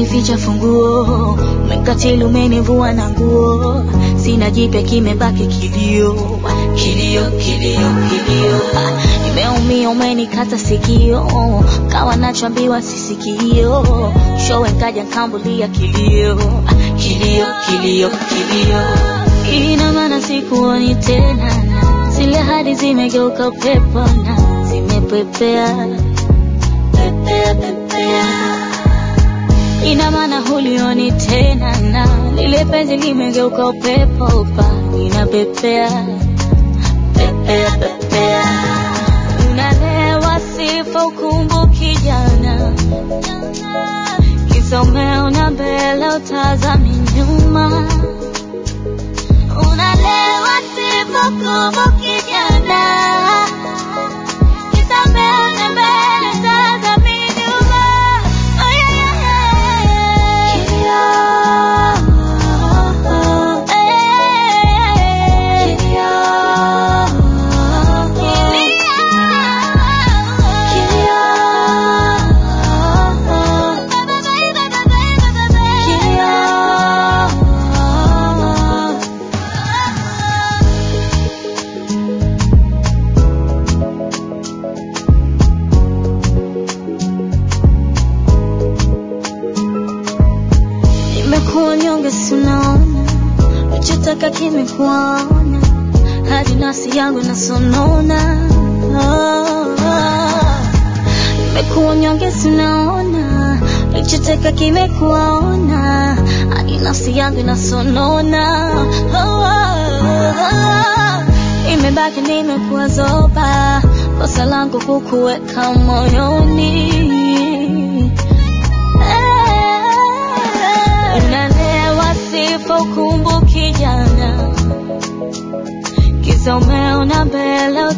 umenificha funguo, umekatili umenivua na nguo, sina jipya kimebaki kilio, kilio, kilio, kilio. Nimeumia umenikata sikio, kawa nachoambiwa sisikio, showe nkaja nkambulia kilio, kilio, kilio, kilio. Ina maana sikuoni tena, zile hadi zimegeuka upepo na zimepepea pepea, pepea. Ina maana hulioni tena na lile penzi limegeuka upepo pa linapepea pepea, pepea. Unalewa sifa ukumbuki jana, kisa umeona mbele utazami nyuma. Unalewa sifa ukumbuki jana, kisa umeona mbele utazami nyuma. Oh, yeah, yeah, yeah. Nimekuwa nyonge, sinaona nachotaka kimekuona, hadi nafsi yangu nasonona. Oh, oh. Nimekuwa nyonge, sinaona nachotaka kimekuona, hadi nafsi yangu nasonona. Oh, oh, oh. Imebaki nimekuwa zoba, kosa langu kukuweka moyoni Unalewa sifa ukumbuki jana, kisa umeona mbele